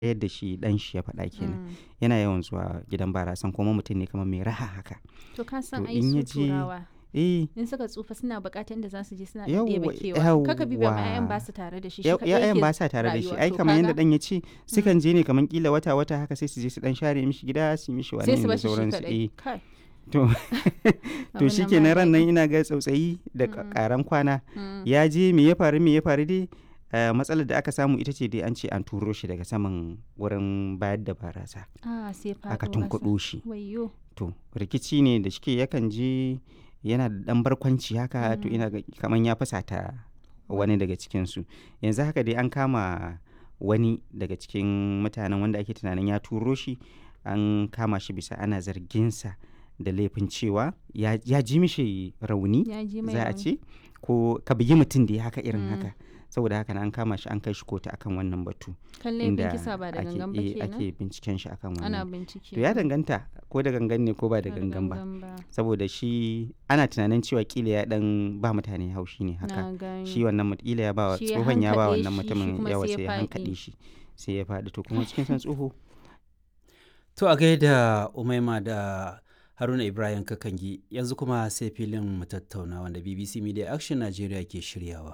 yadda shi dan shi ya faɗa kenan Mm. yana yawan zuwa gidan barasan kuma mutum ne kamar mai raha haka To ka san To ai in ya su je- turawa eh in suka tsufa suna bukatar inda za su je suna Yawwa, ɗebe kewa. Kaka bi ba yawwa. 'ya'yan ba su tare da shi. shi ya- kaɗai ya'yan yake ba sa tare da shi rayuwa. ai To kamar yadda kaga dan ya ce sukan je ne kamar kila wata wata haka sai su je su dan share mishi gida su yi mishi wani sai su da bashi shi sauransu kaɗai. eh Kai. to to Abin shi nan kenan ba ran nan daɗi. ina ga tsautsayi da Mm. karan kwana Mm. ya je me ya faru me ya faru dai eh, matsalar da aka samu ita ce dai an ce an turo shi daga saman wurin bayar da barasa Ah sai faɗo aka ƙasa. tunkuɗo shi Wayyo. to rikici ne da shike yakan je yana da dan barkwanci haka to Mm. ina ga kaman ya fusata wani daga cikinsu yanzu haka dai an kama wani daga cikin mutanen wanda ake tunanin ya turo shi an kama shi bisa ana zarginsa da laifin cewa ya, ya ji mishi rauni Ya ji mai za a rauni. ce ko ka bugi mutum da ya haka irin Mm. haka saboda haka na an kama shi an kai shi kotu akan wannan batu Kan laifin kisa ba da ake, gangan ba eh, kenan. ake binciken shi akan Ana wannan bincike. to ya danganta ko da gangan ne ko ba da Ba gangan ba ba. saboda shi ana tunanin cewa kila ya dan ba mutane haushi ne haka Na gani. shi wannan mut- kila ya ba wa Shi ya tsohon ya ba hankaɗe wannan shi, shi mutumin kuma yawa sai ya sai ya faɗi. hankaɗe shi sai ya faɗi to kuma cikin san tsoho To a gaida Umaima da Haruna Ibrahim Kakangi yanzu kuma sai filin mu tattauna wanda BBC Media Action Nigeria ke shiryawa.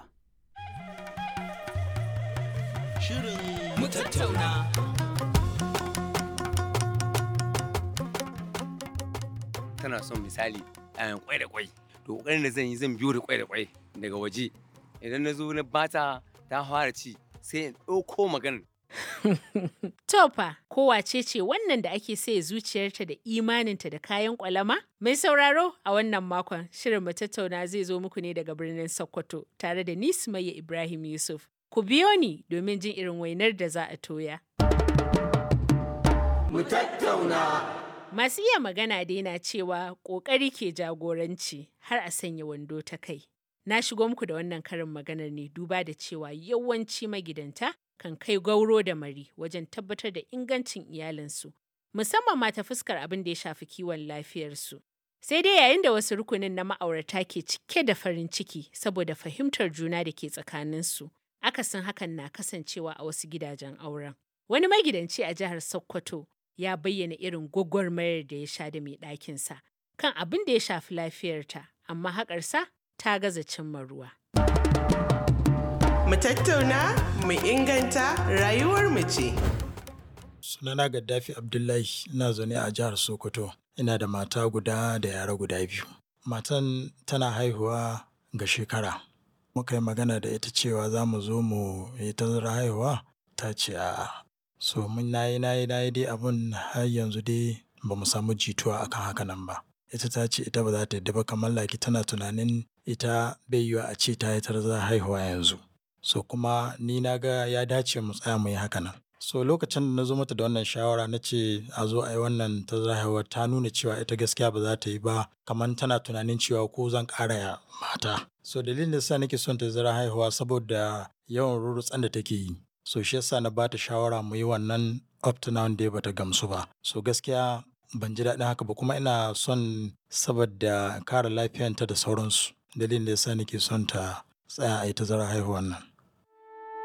Shirin mu tattauna. tana son misali ɗayan kwai da kwai to ƙoƙarin da zan yi zan biyo da kwai da kwai daga waje idan na zo na bata ta fara ci sai in ɗauko maganar Tofa, kowace ce wannan da ake saye zuciyarta da imaninta da kayan kwalama? Mai sauraro a wannan makon shirin mu tattauna zai zo muku ne daga birnin Sokoto tare da ni Sumayya Ibrahim Yusuf. Ku biyo ni domin jin irin wainar da za a toya. Masu iya magana dai na cewa ƙoƙari ke jagoranci har a sanya wando ta kai. Na shigo muku da wannan karin maganar ne duba da cewa yawanci magidanta kan kai gauro da mari wajen tabbatar da ingancin iyalinsu, musamman ma ta fuskar abin da ya shafi kiwon lafiyarsu. Sai dai yayin da wasu rukunin na ma'aurata ke cike da farin ciki saboda fahimtar juna da ke tsakaninsu, akasin hakan na kasancewa a wasu gidajen auren. Wani magidanci a jihar Sokoto ya bayyana irin gwagwarmayar da ya sha da mai ɗakinsa kan abin da ya shafi lafiyarta, amma haƙarsa ta gaza cimma ruwa. Mu tattauna, mu inganta rayuwar mu ce. Sunana Gaddafi Abdullahi ina zaune a jihar Sokoto. Ina da mata guda da yara guda biyu. Matan tana haihuwa ga shekara. Muka yi magana da ita cewa za mu zo mu yi tazara haihuwa ta ce a'a. So mun nayi nayi nayi dai abun har yanzu dai ba mu samu jituwa akan haka nan ba. Ita ta ce ita ba za ta yadda ba kamar laki tana tunanin ita bai yiwa a ce ta yi tazara haihuwa yanzu. So kuma ni na ga ya dace mu tsaya mu yi haka nan. So lokacin da na zo mata da wannan shawara na ce a zo a yi wannan ta haihuwa ta nuna cewa ita gaskiya ba za ta yi ba kamar tana tunanin cewa ko zan ƙara ya mata. So dalilin da sa nake son ta zara haihuwa saboda yawan rurutsan da take yi. So shi yasa na bata shawara mu yi wannan up to now dai bata gamsu ba. So gaskiya ban ji daɗin haka ba kuma ina son saboda kare lafiyanta da sauransu. Dalilin da yasa nake son ta tsaya a yi ta zara haihuwan nan.